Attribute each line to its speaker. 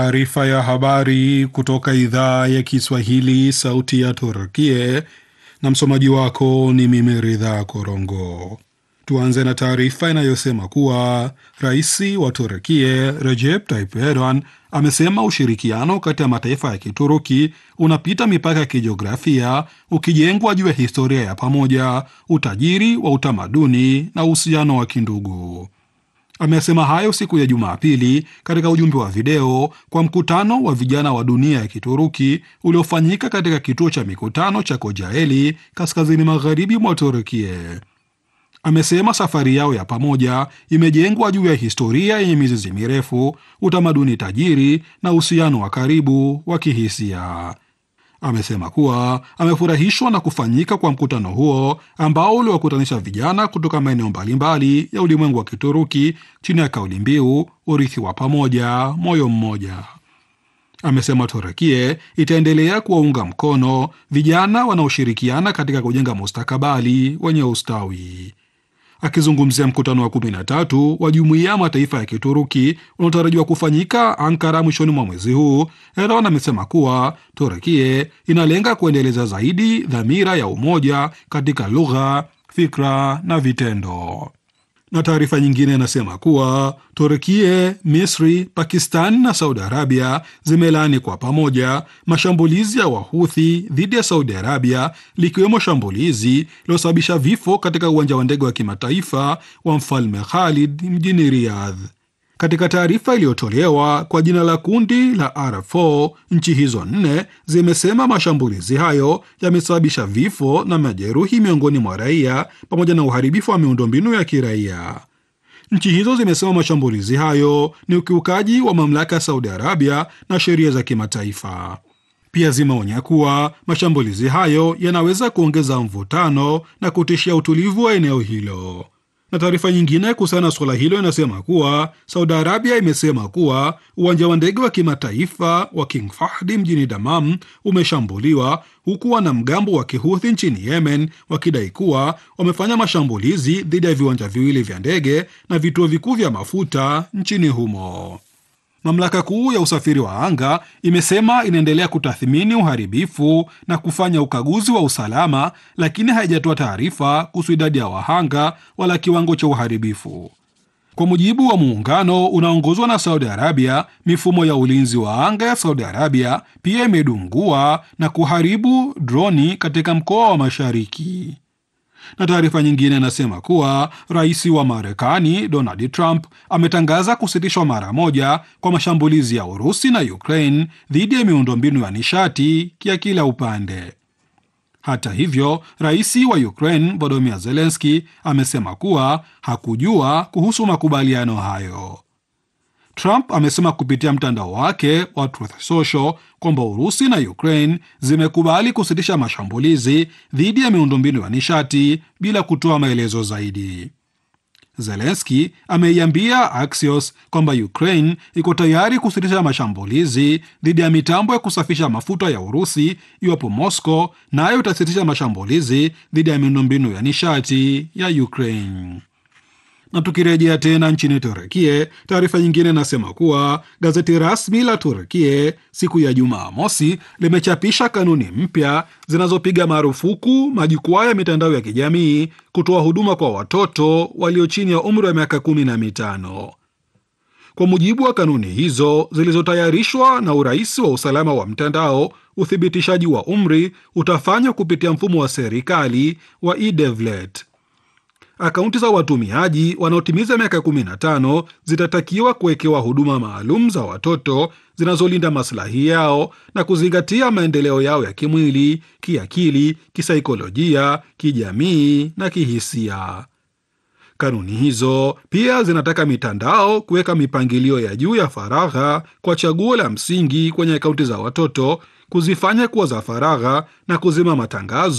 Speaker 1: Taarifa ya habari kutoka idhaa ya Kiswahili, sauti ya Turkie, na msomaji wako ni mimi Ridha Korongo. Tuanze na taarifa inayosema kuwa rais wa Turkie Recep Tayyip Erdogan amesema ushirikiano kati ya mataifa ya Kituruki unapita mipaka ya kijiografia, ukijengwa juu ya historia ya pamoja, utajiri wa utamaduni na uhusiano wa kindugu. Amesema hayo siku ya Jumapili katika ujumbe wa video kwa mkutano wa vijana wa dunia ya Kituruki uliofanyika katika kituo cha mikutano cha Kocaeli kaskazini magharibi mwa Turkie. Amesema safari yao ya pamoja imejengwa juu ya historia yenye mizizi mirefu, utamaduni tajiri na uhusiano wa karibu wa kihisia. Amesema kuwa amefurahishwa na kufanyika kwa mkutano huo ambao uliwakutanisha vijana kutoka maeneo mbalimbali ya ulimwengu wa Kituruki chini ya kauli mbiu urithi wa pamoja, moyo mmoja. Amesema Turukie itaendelea kuwaunga mkono vijana wanaoshirikiana katika kujenga mustakabali wenye ustawi. Akizungumzia mkutano wa 13 wa jumuiya ya mataifa ya Kituruki unaotarajiwa kufanyika Ankara mwishoni mwa mwezi huu, Erdogan amesema kuwa Turukie inalenga kuendeleza zaidi dhamira ya umoja katika lugha, fikra na vitendo. Na taarifa nyingine inasema kuwa Turkie, Misri, Pakistan na Saudi Arabia zimelaani kwa pamoja mashambulizi ya Wahuthi dhidi ya Saudi Arabia, likiwemo shambulizi lililosababisha vifo katika uwanja wa ndege wa kimataifa wa Mfalme Khalid mjini Riyadh. Katika taarifa iliyotolewa kwa jina la kundi la R4, nchi hizo nne zimesema mashambulizi hayo yamesababisha vifo na majeruhi miongoni mwa raia pamoja na uharibifu wa miundombinu ya kiraia. Nchi hizo zimesema mashambulizi hayo ni ukiukaji wa mamlaka ya Saudi Arabia na sheria za kimataifa. Pia zimeonya kuwa mashambulizi hayo yanaweza kuongeza mvutano na kutishia utulivu wa eneo hilo na taarifa nyingine kuhusiana na suala hilo inasema kuwa Saudi Arabia imesema kuwa uwanja wa ndege wa kimataifa wa King Fahd mjini Damam umeshambuliwa huku wanamgambo wa kihuthi nchini Yemen wakidai kuwa wamefanya mashambulizi dhidi ya viwanja viwili vya ndege na vituo vikuu vya mafuta nchini humo. Mamlaka kuu ya usafiri wa anga imesema inaendelea kutathmini uharibifu na kufanya ukaguzi wa usalama, lakini haijatoa taarifa kuhusu idadi ya wahanga wala kiwango cha uharibifu. Kwa mujibu wa muungano unaongozwa na Saudi Arabia, mifumo ya ulinzi wa anga ya Saudi Arabia pia imedungua na kuharibu droni katika mkoa wa Mashariki na taarifa nyingine inasema kuwa rais wa Marekani Donald Trump ametangaza kusitishwa mara moja kwa mashambulizi ya Urusi na Ukraine dhidi ya miundombinu ya nishati ya kila upande. Hata hivyo, rais wa Ukraine Volodymyr Zelensky amesema kuwa hakujua kuhusu makubaliano hayo. Trump amesema kupitia mtandao wake wa Truth Social kwamba Urusi na Ukraine zimekubali kusitisha mashambulizi dhidi ya miundombinu ya nishati bila kutoa maelezo zaidi. Zelensky ameiambia Axios kwamba Ukraine iko tayari kusitisha mashambulizi dhidi ya mitambo ya kusafisha mafuta ya Urusi iwapo Moscow nayo itasitisha mashambulizi dhidi ya miundombinu ya nishati ya Ukraine na tukirejea tena nchini Turukie, taarifa nyingine inasema kuwa gazeti rasmi la Turukie siku ya Jumaa mosi limechapisha kanuni mpya zinazopiga marufuku majukwaa ya mitandao ya kijamii kutoa huduma kwa watoto walio chini ya umri wa miaka kumi na mitano. Kwa mujibu wa kanuni hizo zilizotayarishwa na urais wa usalama wa mtandao, uthibitishaji wa umri utafanywa kupitia mfumo wa serikali wa eDevlet. Akaunti za watumiaji wanaotimiza miaka 15 zitatakiwa kuwekewa huduma maalum za watoto zinazolinda maslahi yao na kuzingatia maendeleo yao ya kimwili, kiakili, kisaikolojia, kijamii na kihisia. Kanuni hizo pia zinataka mitandao kuweka mipangilio ya juu ya faragha kwa chaguo la msingi kwenye akaunti za watoto, kuzifanya kuwa za faragha na kuzima matangazo